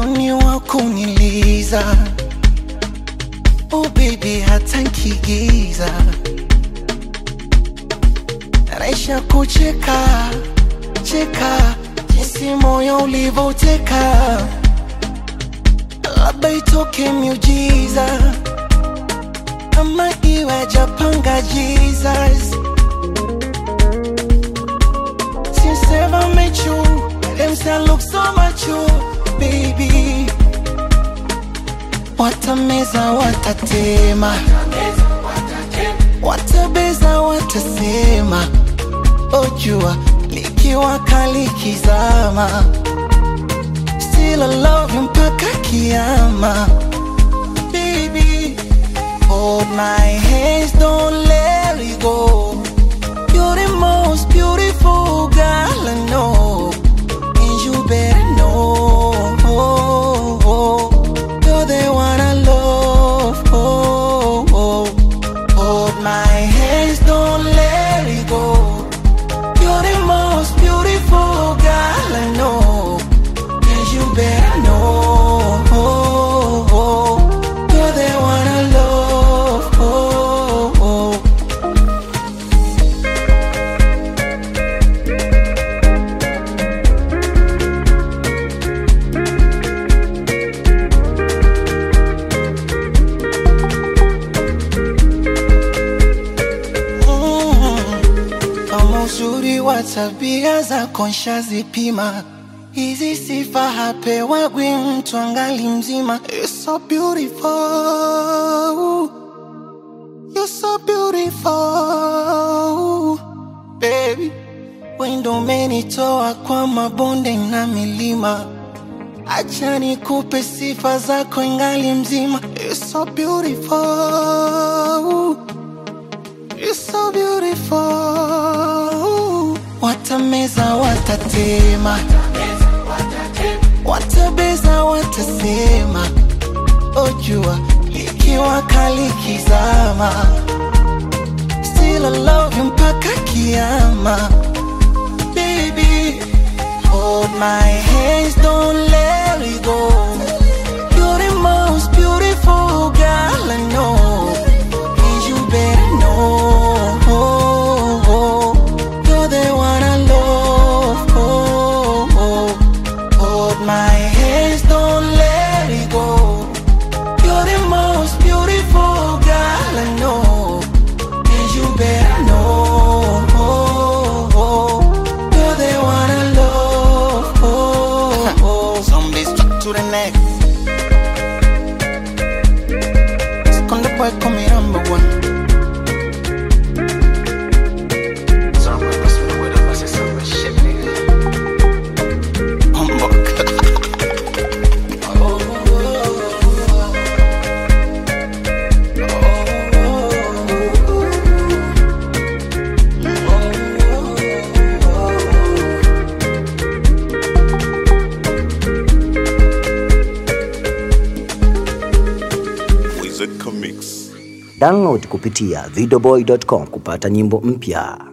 moyoni wa kuniliza oh baby hata nkigiza naisha kucheka cheka jinsi moyo ulivoteka labda itoke miujiza ama iwe japanga jesus since ever met you them say I look so much you baby watameza watatema watabeza watasema ojua likiwa kalikizama still I love you mpaka kiama baby hold my hands don't let it go you're the most beautiful girl I know and you better know you're the one I love hold my hands don't let it go you're the most beautiful girl I know and you better know you're the one I love Mm. kama uzuri wa tabia zako nshazipima hizi sifa hapewagwi mtu angali mzima You're so beautiful You're so beautiful baby wendo umenitoa kwa mabonde na milima acha nikupe sifa zako ingali mzima You're so beautiful You're so beautiful. Watameza watatema, watabeza watasema, ojua likiwa kalikizama, still I love you mpaka kiama. Baby, hold my hands, don't let it go. You're the most beautiful girl I know. And you better know you're the one I love. Hold my hands, don't let it go. You're the most beautiful girl I know, and you better know you're the one I love. Zombies stuck to the neck. Esconde boy, come here, number one. Humbug. Wizard Comics. Download kupitia videoboy.com kupata nyimbo mpya.